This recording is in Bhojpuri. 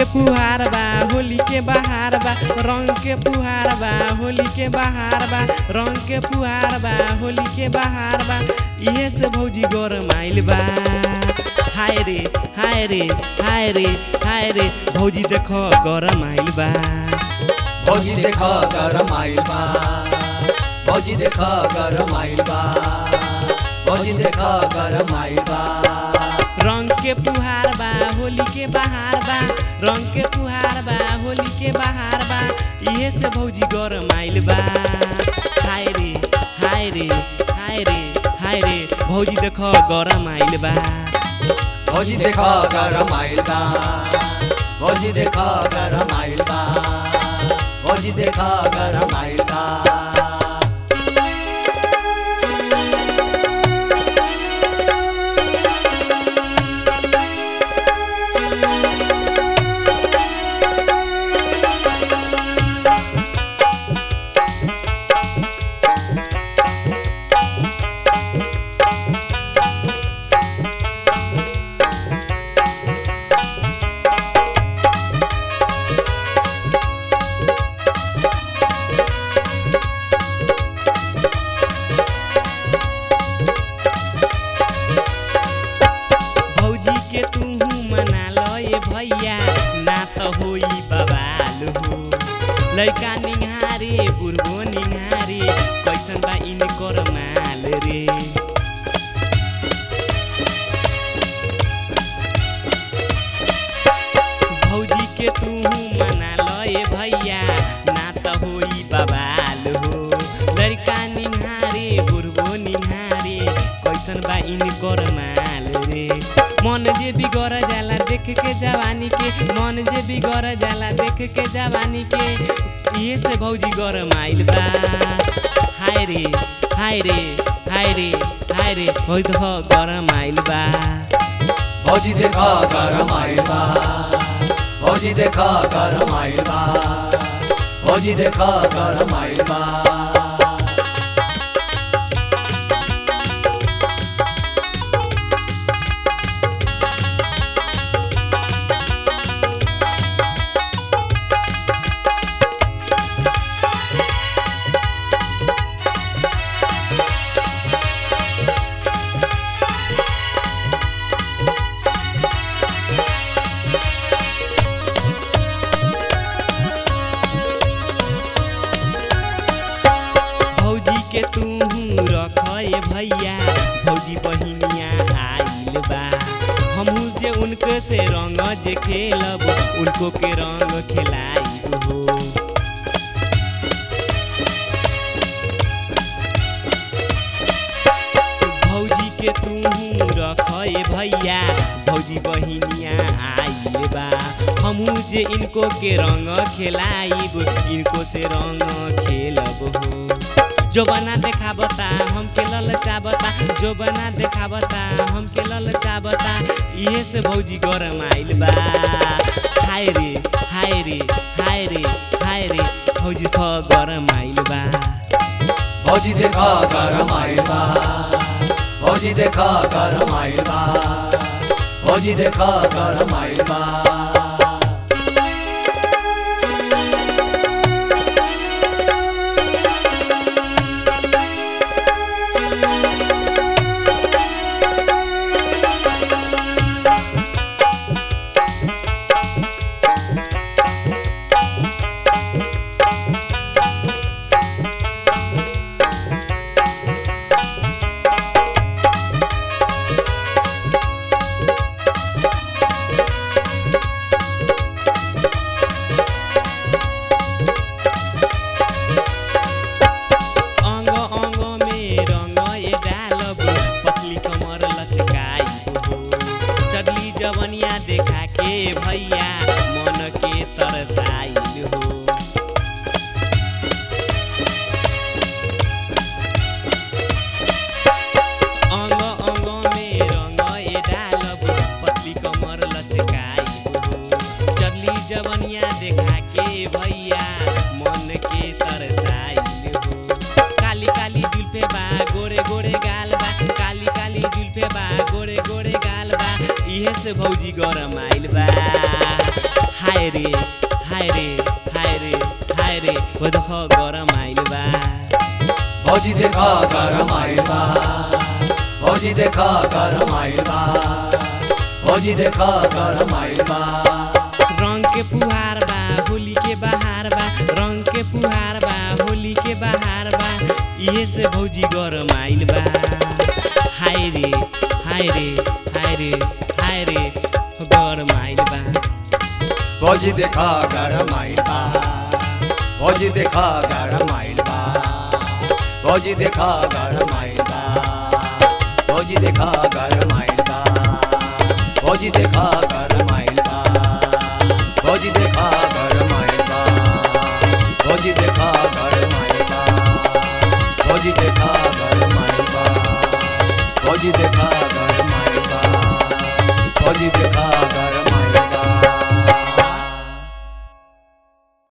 के फुहार बा होली के बहार बा रंग के फुहार बा होली के बहार बा रंग के फुहार बा होली के बहार बा इहे से भौजी गोर माइल बा हाय रे हाय रे हाय रे हाय रे भौजी देखो गरम आइल बा भौजी देख गरम आइल बा भौजी देख गरम आइल बा भौजी देख गरम आइल बा रंग के फुहार बा होली के बहार बा रंग के फुहार बा होली के बहार बा इहे से भौजी गरम आइल बा हाय रे हाय रे हाय रे हाय रे भौजी देखो गरम आइल बा भौजी देख गरम आइल बा भौजी देख गरम आइल बा भौजी देख गरम आइल बा भौजी के तू मना लो ए भैया ना तो होई बवाल हो लड़का निहारे बुढ़बो निहारे कैसन बा इनकर माल रे भौजी के तू मना लो ए भैया ना तो होई बवाल हो लड़का निहारे बुढ़बो निहारे कैसन बा इनकर माल रे मन जे बिगड़ जाला देख के जवानी के मन जे बिगड़ जाला देख के जवानी के ये से भौजी गरम आइल बा हाय रे हाय रे हाय रे हाय रे होई तो गरम आइल बा भौजी देख गरम आइल बा भौजी देख गरम आइल बा भौजी देख गरम आइल बा भौजी के तू रख भैया भौजी बहिनिया आइल बा हमहू जे उनके से रंग जे खेलब उनको के रंग खिलाइब हो भौजी के तू रख भैया भौजी बहिनिया आइल बा हमहू जे इनको के रंग खेलाइब इनको से रंग खेलब हो जो बना देखाबता हम के ललचाबता जो बना देखाबता हम के ललचाबता इहे से भौजी गरम आइल बा हाय रे हाय रे हाय रे हाय रे भौजी ख गरम आइल बा भौजी देख गरम आइल बा भौजी देख गरम आइल बा भौजी देख गरम आइल बा अंग अंग में रंग ए डालब पतली कमर लचकाई हो चढ़ली जवनिया देखा के भैया मन के तरसाइल हो अंग अंग में रंग ए डालब पतली कमर लचकाई हो चढ़ली जवनिया देखा के भैया मन के तरसाइल हो काली काली जुल्फे बा गोरे गोरे गाल बा काली काली जुल्फे बा गोरे गोरे गाल बा इहे से भौजी गरम आइल बा हाय हाय रे हाय रे हाय रे हाय रे ओ देख गरम आइल बा भौजी देखा गरम आइल बा भौजी देखा गरम आइल बा भौजी देखा गरम आइल बा रंग के फुहार बा होली के बहार बा रंग के फुहार बा होली के बहार बा इहे से भौजी गरम आइल बा हाय रे हाय रे हाय रे हाय रे गरम आइल बा भौजी देखा गरम आइल बा भौजी देखा गरम आइल बा भौजी देखा गरम आइल बा भौजी देखा गरम आइल बा भौजी देखा गरम आइल बा भौजी देखा गरम आइल बा भौजी देखा गरम आइल बा भौजी देखा गरम आइल बा भौजी देखा गरम आइल बा भौजी देखा गरम